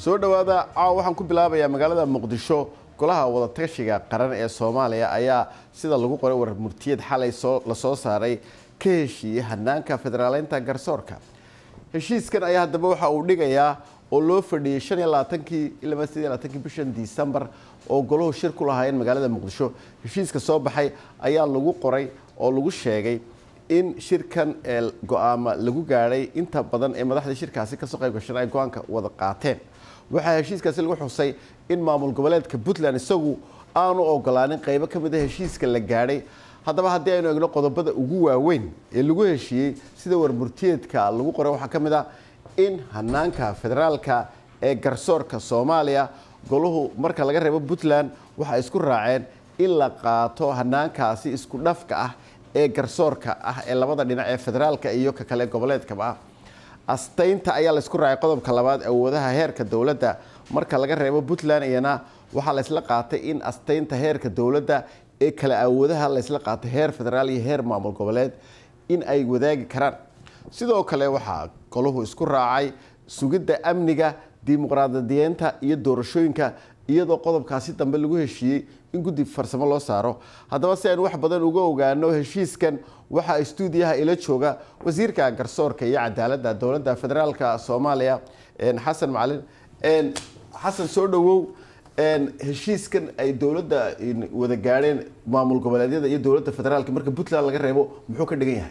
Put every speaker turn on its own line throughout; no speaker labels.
soo dhowaada caawa waxaan ku bilaabayaa magaalada muqdisho golaha wadatashiga qaran ee soomaaliya ayaa sida lagu qoray warar murtiyad xalay la soo saaray ka heshiiyey hanaanka federaaleynta garsoorka heshiiskan ayaa haddaba waxa uu dhigayaa oo loo fadhiyey shan iyo labaatankii ilaa sideed iyo labaatankii bishan disembar oo golahu shir ku lahaayeen magaalada muqdisho heshiiska soo baxay ayaa lagu qoray oo lagu sheegay in shirkan ee go-aama lagu gaadhay inta badan ee madaxda shirkaasi kasoo qayb gashan ay go-aanka wada qaateen waxaa heshiiskaasi lagu xusay in maamul goboleedka puntland isagu aanu ogolaanin qeybo ka mid a heshiiska la gaadhay haddaba haddii aynu egno qodobada ugu waaweyn ee lagu heshiiyey sida warmurtiyeedka lagu qoray waxaa ka mid ah in hanaanka federaalka ee garsoorka soomaaliya golahu marka laga reebo puntland waxay isku raaceen in la qaato hanaankaasi isku dhafka ah ee garsoorka ah ee labada dhinac ee federaalka iyo ka kale goboleedkaba ah astaynta ayaa laysku raacay qodobka labaad awoodaha heerka dowladda marka laga reebo puntland iyana waxaa laysla qaatay in astaynta heerka dowladda ee kale awoodaha laysla qaatay heer federaal iyo heer maamul goboleed in ay wadaagi karaan sidoo kale waxaa golahu isku raacay sugidda amniga dimuqraadiyeenta iyo doorashooyinka iyadoo qodobkaasi dambe lagu heshiiyey in guddi farsamo loo saaro haddaba si aynu wax badan uga ogaano heshiiskan waxaa stuudiyaha ila jooga wasiirka garsoorka iyo cadaaladda dowladda federaalka soomaaliya xasan macalin xasan soo dhowow heshiiskan ay dowladda wada gaadheen maamul goboleedyada iyo dowladda federaalka marka puntland laga reebo muxuu ka dhigan yahay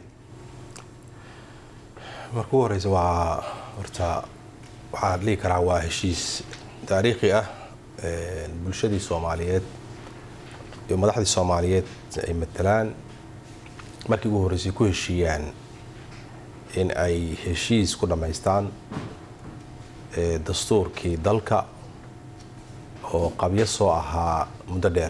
marka ugu horeysa waa horta waxaa dhihi karaa waa heshiis taariikhi ah bulshadii soomaaliyeed iyo madaxdii soomaaliyeed ay matalaan markii ugu horreysay ku heshiiyaan in ay heshiis ku dhammaystaan dastuurkii dalka oo qabyo soo ahaa muddo dheer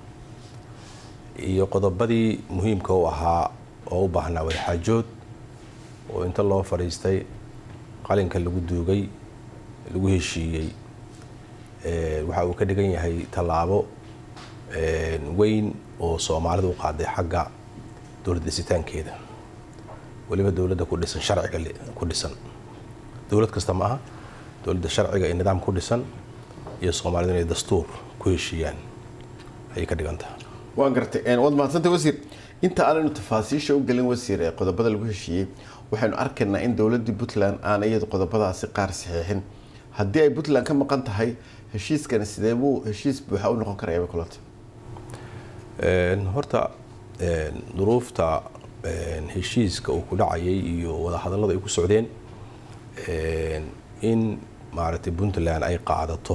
iyo qodobadii muhiimka u ahaa oo u baahnaa wadaxaajood oo inta loo fadhiistay qalinka lagu duugay lagu heshiiyey waxa uu ka dhigan yahay tallaabo weyn oo soomaalida u qaaday xagga dowlad dhisitaankeeda weliba dowladda ku dhisan sharciga ku dhisan dowlad kasta ma aha dowladda sharciga iyo nidaam ku dhisan iyo soomaalida inay dastuur ku heshiiyaan ayay ka dhigan tahay
waan gartay waad mahadsantay wasiir inta aanaynu tafaasiisha u gelin wasiir ee qodobada lagu heshiiyey waxaynu arkaynaa in dowladdii puntland aan iyadu qodobadaasi qaar saxiixin haddii ay puntland ka maqan tahay heshiiskani sidee buu heshiis buuxa u noqon karaya bay kulanta
horta duruufta heshiiska uu ku dhacayay iyo wadahadallada ay ku socdeen in maaragtay puntland ay qaadato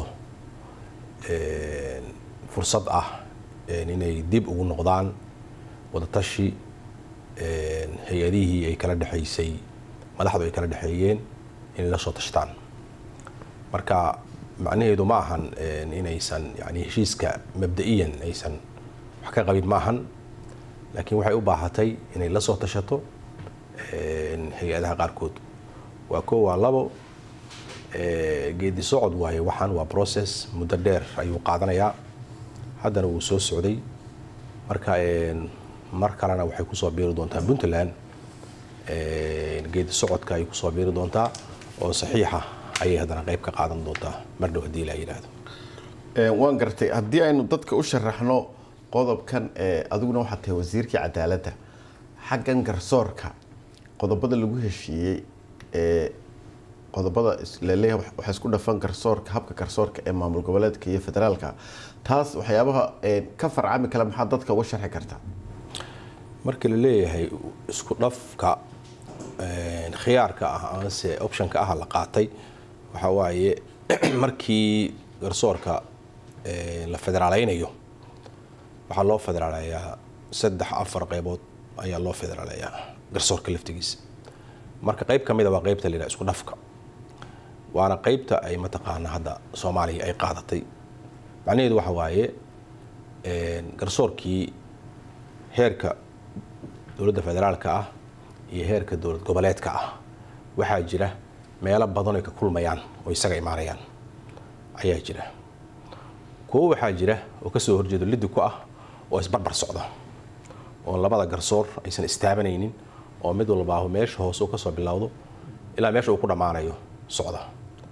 fursad ah inay dib ugu noqdaan wadatashi hay-adihii ay kala dhexaysay madaxdu ay kala dhexeeyeen inay la soo tashtaan marka macnaheedu ma ahan inaysan yani heshiiska mabda-iyan aysan wax ka qabin ma ahan laakiin waxay u baahatay inay la soo tashato hay-adaha qaarkood waa koo waa labo geedi socod waaye waxaan waa process muddo dheer ayuu qaadanayaa haddana wuu soo socday marka mar kalena waxay kusoo biiri doontaa puntland geedi socodka ay kusoo biiri doontaa oo saxiixa ayay haddana qayb ka qaadan doontaa mar dhow haddii la yidhaahdo
waan gartay haddii aynu dadka u sharaxno qodobkan adiguna waxaad tahay wasiirkii cadaaladda xaggan garsoorka qodobada lagu heshiiyey ee qodobada laleeyahay waxaa isku dhafan garsoorka habka garsoorka ee maamul goboleedka iyo federaalka taas waxyaabaha ka farcami kale maxaa dadka uga sharxi kartaa
marka la leeyahay isku dhafka khiyaarka ah amase optionka ah la qaatay waxaa waaye markii garsoorka la federaaleynayo waxaa loo federaaleeyaa saddex afar qeybood ayaa loo federaaleeyaa garsoorka laftigiisa marka qeyb ka mida waa qeybta la yidhaha isku dhafka waana qeybta ay mataqaana hadda soomaaliya ay qaadatay macnaheedu waxa waaye garsoorkii heerka dowladda federaalka ah iyo heerka dowlad goboleedka ah waxaa jira meelo badan ay ka kulmayaan oo isaga imaanayaan ayaa jira kuwo waxaa jira oo kasoo horjeedo liddi ku ah oo isbarbar socda oo labada garsoor aysan istaabanaynin oo mid walbaahu meesha hoose uu kasoo bilowdo ilaa meesha uu ku dhammaanayo socda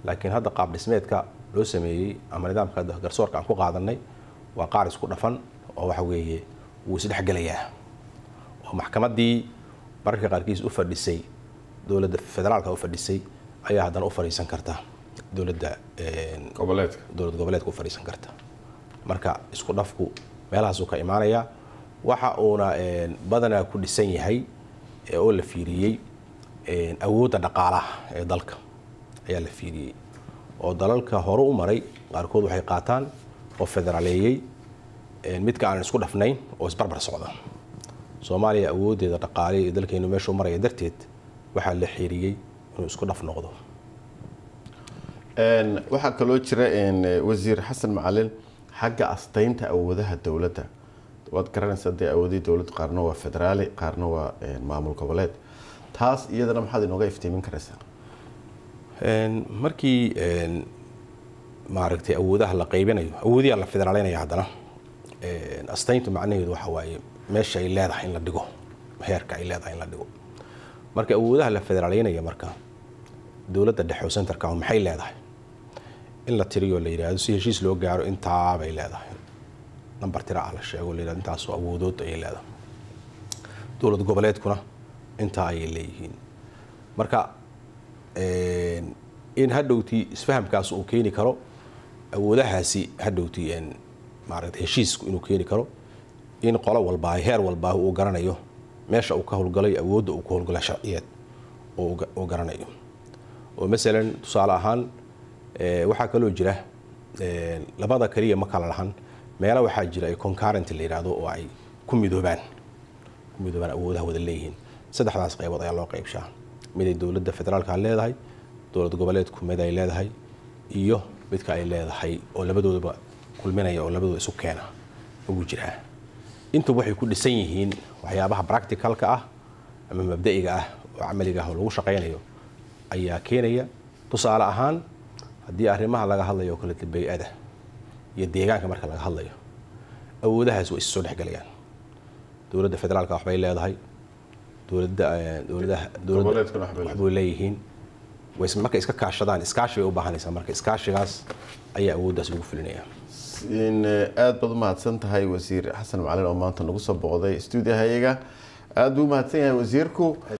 laakiin hadda qaab dhismeedka loo sameeyey ama nidaamka garsoorka aan ku qaadanay waa qaar isku dhafan oo waxa weeye wuu isdhexgelayaa oo maxkamaddii mararka qaarkiis u fadhisay dowladda federaalka u fadhisay ayaa haddana u fadhiisan karta dowladda
goboleedka
dowlad goboleedka u fadhiisan karta marka isku dhafku meelahaasuu ka imaanayaa waxa uuna badanaa ku dhisan yahay oo la fiiriyey awoodda dhaqaalaha ee dalka ayaa la fiiriyey oo dalalka hore u maray qaarkood waxay qaataan oo federaaleeyey midka aanan isku dhafnayn oo isbarbar socda soomaaliya awooddeeda dhaqaale ee dalkeenu meeshuu maraya darteed waxaa la xiriyey inuu isku dhaf noqdo
waxaa kaloo jira wasiir xasan macalin xagga astaynta awoodaha dowladda waad garanaysaa dee awoodihii dowladda qaarna waa federaali qaarna waa maamul goboleed taas iyadana maxaad inooga iftiimin karaysaa
markii maaragtay awoodaha la qaybinayo awoodiyaa la federaaleynaya haddana astayntu macnaheedu waxa waaye meesha ay leedahay in la dhigo heerka ay leedahay in la dhigo marka awoodaha la federaaleynaya marka dowladda dhexe oo centerka maxay leedahay in la tiriyo la yidhaahdo si heshiis loo gaaro intaa bay leedahay nambar tira ah la sheego la yidhahdo intaasoo awoodood ayay leedahay dowlad goboleedkuna intaa ayay leeyihiin marka in hadhowtii isfahamkaas uu keeni karo awoodahaasi hadhowtii maaragtay heshiisku inuu keeni karo in qolo walbaa heer walbaa uu garanayo meesha uu ka howlgalay awoodda uu ka howlgalay sharciyeed uu garanayo oo masalan tusaale ahaan waxaa kaloo jira labada kaliya ma kala lahan meelo waxaa jira ay concurrent la yidhaahdo oo ay ku midoobaan ku midoobaan awoodaha wada leeyihiin saddexdaas qaybood ayaa loo qaybshaa miday dowladda federaalka leedahay dowlad goboleedku mid ay leedahay iyo midka ay leedahay oo labadoodaba kulminaya oo labadooda isu keena ugu jiraa intuba waxay ku dhisan yihiin waxyaabaha practicalka ah ama mabda'iga ah oo camaliga ah oo lagu shaqaynayo ayaa keenaya tusaale ahaan haddii arrimaha laga hadlayo oo kaleeta bay-ada iyo deegaanka marka laga hadlayo awoodahaas way is soo dhexgelayaan dowladda federaalka waxbay leedahay dowladda dowladaha
Goboleedkuna waxbay
waxbay leeyihiin way markay iska kaashadaan iskaashi bay u baahanaysaa marka iskaashigaas ayaa awooddaas lagu fulinayaa
aada baad umahadsan tahay wasiir xasan macalin oo maanta nagu soo booqday stuudiyahayaga aada buu umahadsan yahay wasiirku